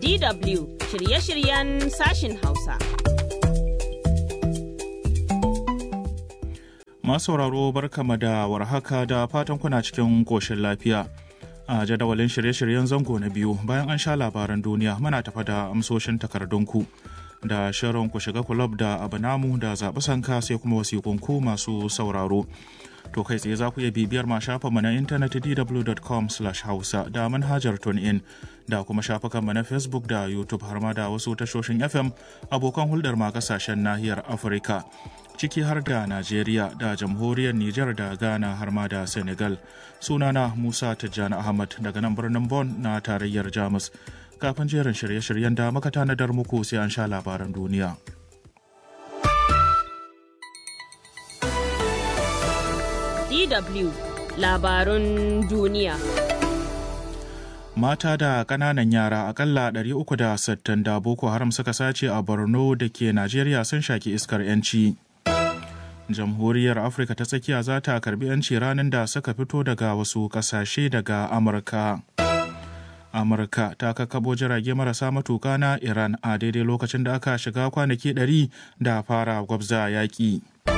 DW shirye-shiryen sashin Hausa. Masu sauraro barkama da warhaka da fatan kuna cikin ƙoshin lafiya. A jadawalin shirye-shiryen zango na biyu bayan an sha labaran duniya muna tafa da amsoshin takardunku da shirin ku shiga kulab da abu namu da zaɓi sanka sai kuma wasiƙunku masu sauraro. To kai tsaye za ku iya bibiyar ma shafinmu na intanet dw.com hausa da manhajar in da kuma shafukanmu na Facebook da YouTube har ma da wasu tashoshin FM abokan hulɗar ma kasashen nahiyar Afirka. Ciki har da Najeriya da jamhuriyar Nijar da Ghana har ma da Senegal. Sunana Musa Tijjani Ahmad daga nan birnin Bon na tarayyar Jamus. Kafin jerin shirye-shiryen da muka tanadar muku sai an sha labaran duniya. DW labarun duniya. Mata da ƙananan yara akalla 360 da Boko Haram suka sace a Borno da ke Najeriya sun shaki iskar 'yanci. Jamhuriyar Afirka ta tsakiya za ta karbi 'yanci ranar da suka fito daga wasu ƙasashe daga Amurka. Amurka ta kakabo jirage marasa matuka na Iran a daidai lokacin da aka shiga kwanaki 100 da fara gwabza yaƙi.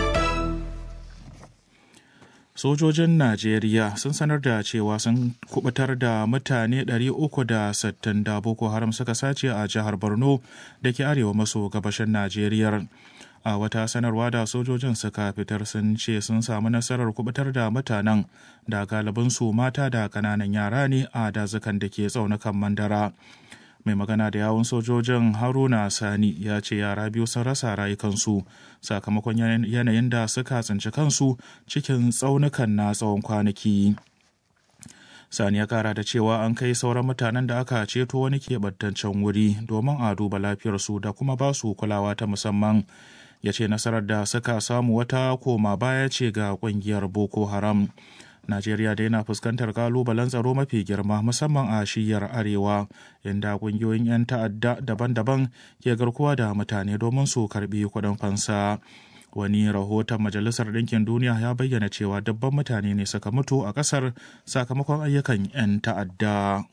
sojojin najeriya sun sanar da cewa sun kubutar da mutane 360 da boko haram suka sace a jihar borno da ke arewa maso gabashin najeriya a wata sanarwa da sojojin suka fitar sun ce sun samu nasarar kubutar da mutanen da galibinsu mata da kananan yara ne a dazukan da ke tsaunukan mandara mai magana da yawun sojojin haruna sani ya ce yara biyu sun rasa rayukansu sakamakon yanayin da suka tsinci kansu cikin tsaunukan na tsawon kwanaki sani ya kara da cewa an kai sauran mutanen da aka ceto wani keɓantaccen wuri domin a duba lafiyarsu da kuma ba su kulawa ta musamman ya ce nasarar da suka samu wata koma baya ce ga ƙungiyar boko haram Najeriya da yana fuskantar kalubalen tsaro mafi girma musamman a shiyar arewa inda kungiyoyin 'yan ta'adda daban-daban ke garkuwa da mutane domin su karbi kuɗin fansa. Wani rahoton Majalisar Ɗinkin Duniya ya bayyana cewa dabban mutane ne suka mutu a ƙasar sakamakon ayyukan 'yan ta'adda.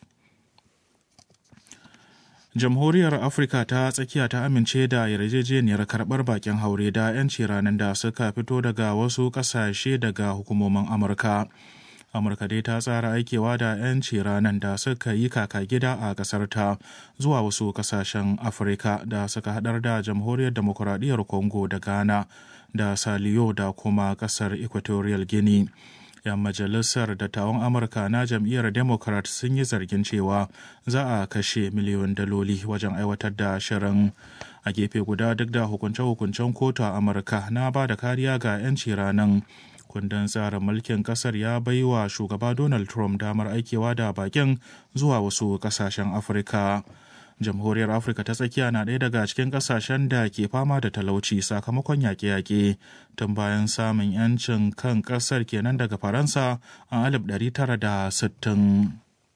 Jamhuriyar Afirka ta tsakiya ta amince da yarjejeniyar karɓar bakin haure da 'yanci ranar da suka fito daga wasu ƙasashe daga hukumomin Amurka. Amurka dai ta tsara aikewa da 'yanci ranar da suka yi kaka gida a ƙasar ta zuwa wasu ƙasashen Afirka da suka haɗar da Jamhuriyar Demokuraɗiyyar Congo da Ghana da Saliyo da kuma ƙasar Equatorial Guinea. 'yan majalisar dattawan amurka na jam'iyyar democrat sun yi zargin cewa za a kashe miliyon daloli wajen aiwatar da shirin a gefe guda duk da hukunce-hukuncen kotu a amurka na ba da kariya ga 'yanci ranar kundin tsarin mulkin kasar ya bai wa shugaba donald trump damar aikewa da bakin zuwa wasu kasashen afirka jamhuriyar afirka ta tsakiya na ɗaya daga cikin ƙasashen da ke fama da talauci sakamakon yaƙe-yaƙe tun bayan samun 'yancin kan ƙasar kenan daga faransa a 1960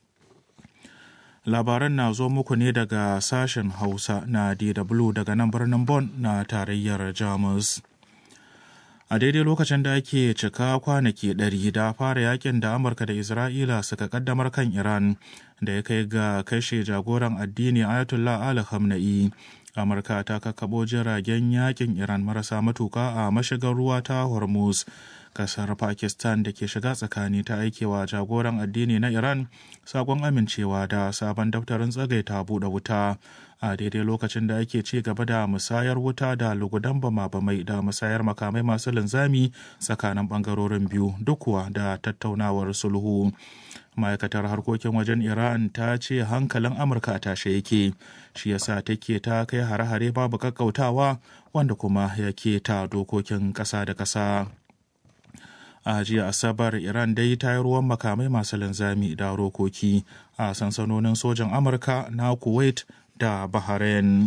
labaran na zo muku ne daga sashen hausa na dw daga nan birnin Bon na tarayyar jamus a daidai lokacin da ake cika kwanaki ɗari da fara yakin da amurka da isra'ila suka kaddamar kan iran da ya kai ga kashe jagoran addini ayatollah ali khamenei amurka ta kakabo jiragen yakin iran marasa matuka a mashigar ruwa ta hormuz kasar pakistan da ke shiga tsakani ta aikewa jagoran addini na iran sakon amincewa da sabon daftarin tsagaita buɗe wuta a daidai lokacin da ake ci gaba da musayar wuta da lugudan bama-bamai da musayar makamai masu linzami tsakanin bangarorin biyu duk kuwa da tattaunawar sulhu ma'aikatar harkokin wajen iran ta ce hankalin amurka a tashe yake shi yasa take ta kai hare-hare babu kakkautawa wanda kuma yake ta dokokin ƙasa da ƙasa a jiya asabar iran dai ta yi ruwan makamai masu linzami da rokoki a sansanonin sojan amurka na kuwait da bahrain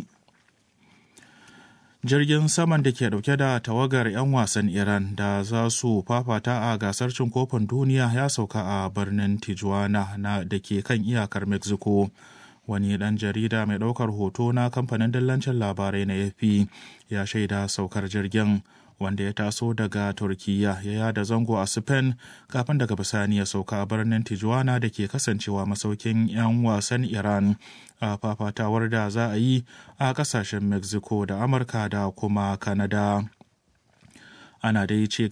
jirgin saman da ke dauke da tawagar 'yan wasan iran da za su fafata a gasar cin kofin duniya ya sauka a birnin tijuana na da ke kan iyakar mexico wani dan jarida mai daukar hoto na kamfanin dillancin labarai na fp ya shaida saukar jirgin wanda ya taso daga turkiya ya yada zango a spain kafin daga bisani ya sauka a birnin tijuana da ke kasancewa masaukin 'yan wasan iran a fafatawar da za a yi a kasashen mexico da amurka da kuma canada ana dai ci